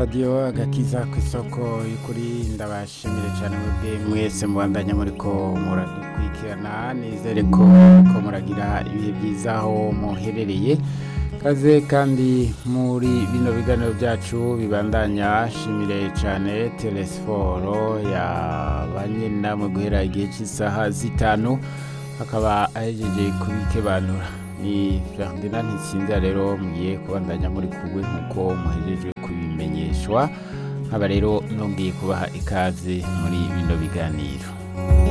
radiyo agakiza ku isoko y'ukuri ndabashimire cyane mwebwe mwese mubandanya muriko muradukurikirana nizere ko ko muragira ibihe byiza aho muherereye kaze kandi muri bino biganiro byacu bibandanya shimire cyane telesiforo yabanye namwe guhera igihe cy'isaha zitanu akaba ahejeje kubikebanura ni Ferdinand Ntsinza rero mugiye kubandanya muri kugwe nk'uko muhejeje kubimenyeshwa nkaba rero nongeye kubaha ikaze muri bino biganiro